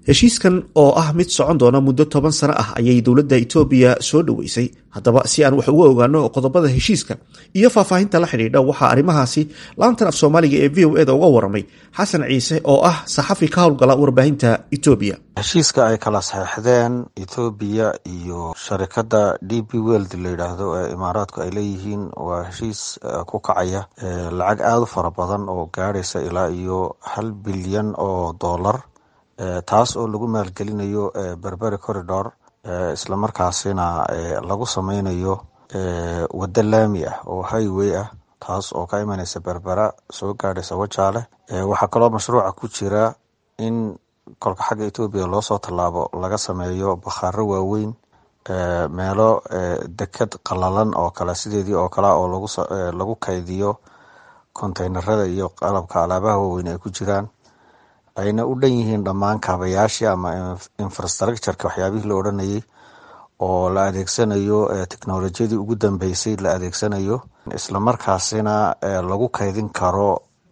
heshiiskan oo ah mid socon doona muddo toban sano ah ayay dowladda etoobiya soo dhoweysay haddaba si aan wax uga ogaano qodobada heshiiska iyo faahfaahinta la xidhiidha waxaa arrimahaasi laantan af soomaaliga ee v o eda uga waramay xasan ciise oo ah saxafi ka howlgala warbaahinta etoobiya heshiiska ay kala saxeixdeen ethoobiya iyo sharikadda d b weld la yidhaahdo ee imaaraadku ay leeyihiin waa heshiis ku kacaya lacag aada u fara badan oo gaadhaysa ilaa iyo hal bilyan oo dollar taas oo lagu maalgelinayo berberi corridor islamarkaasina lagu sameynayo waddo laami ah oo highway ah taas oo ka imaneysa berbera soo gaadhaysa wajaale waxaa kaloo mashruuca ku jira in kolka xagga etoobiya loosoo tallaabo laga sameeyo bakhaaro waaweyn meelo deked qalalan oo kale sideedii oo kale oo lagu kaydiyo konteynerada iyo qalabka alaabaha waaweyn ay ku jiraan ayna u dhan yihiin dhammaan kaabayaashii ama infrastructureka waxyaabihii la odhanayay oo la adeegsanayo technolojiyadii ugu dambeysay la adeegsanayo islamarkaasina lagu kaydin karo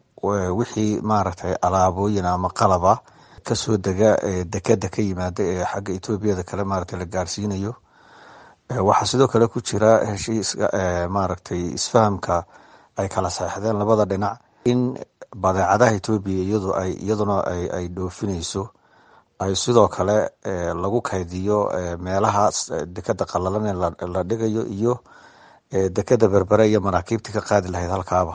wixii maaragtay alaabooyin ama qalaba kasoo dega dekeda ka yimaada ee xagga etoobiyada kale maaragtay la gaarsiinayo waxaa sidoo kale ku jira heshiiska maaragtay isfahamka ay kala saxeixdeen labada dhinac in badeecadaha etoobiya iyadu ay iyaduna ay dhoofinayso ay sidoo kale lagu kaydiyo meelaha dekeda qalalan ee la dhigayo iyo dekeda berbere iyo maraakiibtii ka qaadi lahayd halkaaba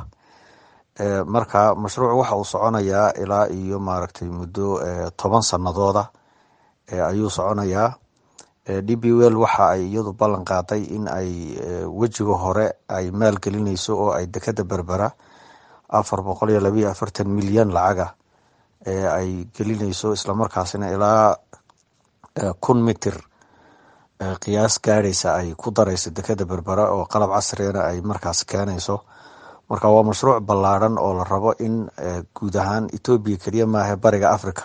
marka mashruuc waxa uu soconayaa ilaa iyo maaragtay muddo toban sanadooda ayuu soconayaa d b well waxa ay iyadu ballan qaaday in ay wejiga hore ay maalgelinayso oo ay dekeda berbera afar boqol iyo labayo afartan milyan lacaga ee ay gelinayso islamarkaasina ilaa kun mitir qiyaas gaadhaysa ay ku darayso dekeda berbera oo qalab casrigana ay markaas keenayso marka waa mashruuc ballaadhan oo la rabo in guud ahaan etoobiya keliya maaha bariga africa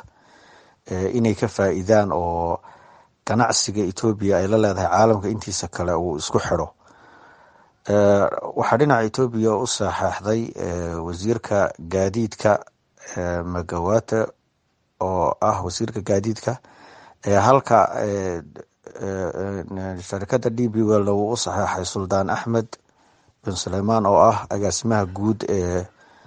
inay ka faa'iidaan oo ganacsiga etoobiya ay la leedahay caalamka intiisa kale uu isku xidho waxaa dhinaca etoobiya u saxeixday wasiirka gaadiidka magawate oo ah wasiirka gaadiidka halka sharikada d b well uu u saxeixay suldaan axmed bin suleyman oo ah agaasimaha guud ee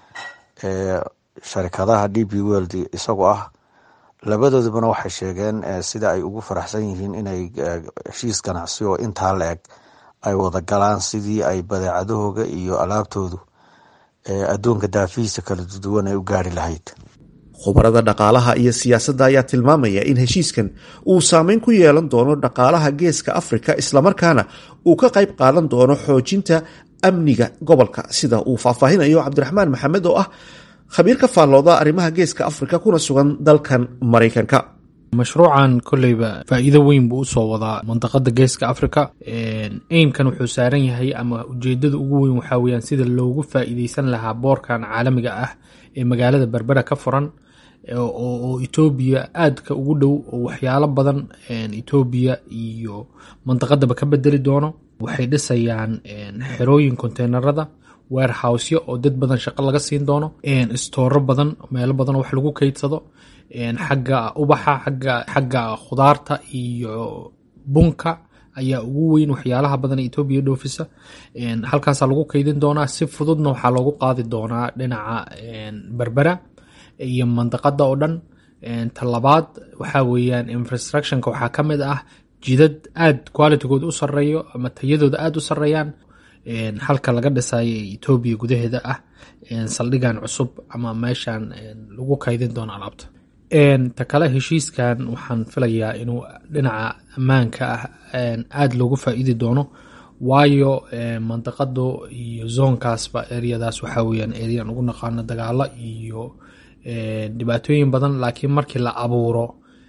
sharikadaha d b weld isagoo ah labadoodubana waxay sheegeen sida ay ugu faraxsan yihiin inay heshiis ganacsi oo intaa la eg ay wada galaan sidii ay badeecadahooga iyo alaabtoodu adduunka daafihiisa kala duwan ay u gaari lahayd khubarada dhaqaalaha iyo siyaasadda ayaa tilmaamaya in heshiiskan uu saameyn ku yeelan doono dhaqaalaha geeska afrika islamarkaana uu ka qayb qaadan doono xoojinta amniga gobolka sida uu faahfaahinayo cabdiraxmaan maxamed oo ah khabiir ka faallooda arrimaha geeska afrika kuna sugan dalkan maraykanka mashruucan koleyba faa'iido weyn buu usoo wadaa mandaqada geeska africa aimkan wuxuu saaran yahay ama ujeedada ugu weyn waxaa weyaan sida loogu faa'iideysan lahaa boorkan caalamiga ah ee magaalada berbera ka furan oo etoobiya aadka ugu dhow oo waxyaalo badan etoobiya iyo mandaqadaba ka bedeli doono waxay dhisayaan xerooyin konteynerada warehouseyo oo dad badan shaqo laga siin doono istooro badan meelo badan wax lagu keydsado xagga ubaxa xagga khudaarta iyo bunka ayaa ugu weyn waxyaalaha badan etoobiya dhoofisa halkaasaa lagu keydin doonaa si fududna waxaa loogu qaadi doonaa dhinaca berbera iyo mandaqada oo dhan talabaad waxaa weeyaan infrastructionka waxaa ka mid ah jidad aad qualitygooda u sareeyo ama tayadooda aada u sareeyaan halka laga dhisayo etoobiya gudaheeda ah saldhigan cusub ama meeshan lagu kaydin doono alaabta ta kale heshiiskan waxaan filayaa inuu dhinaca ammaanka ah aada loogu faa'iidi doono waayo mandaqado iyo zoonkaasba eryadaas waxaa weyaan eryan ugu naqaano dagaalo iyo dhibaatooyin badan laakiin markii la abuuro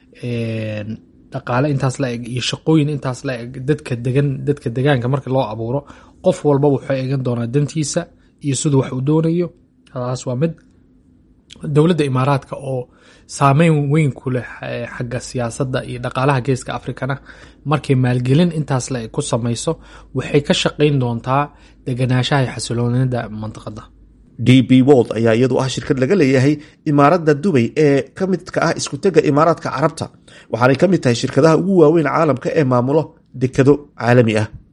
dhaqaale intaas la eg iyo shaqooyin intaas la eg dadka degan dadka degaanka markii loo abuuro qof walba wuxuu eegan doonaa dantiisa iyo siduu wax uu doonayo taas waa mid dowladda imaaraadka oo saameyn weyn ku leh xagga siyaasadda iyo dhaqaalaha geeska afrikana markay maalgelin intaas la eg ku samayso waxay ka shaqayn doontaa deganaanshaha iyo xasiloonida mandaqada d b wold ayaa iyadu ah shirkad laga leeyahay imaaradda dubay ee ka midka ah iskutega imaaraadka carabta waxaanay ka mid tahay shirkadaha ugu waaweyn caalamka ee maamulo dekado caalami ah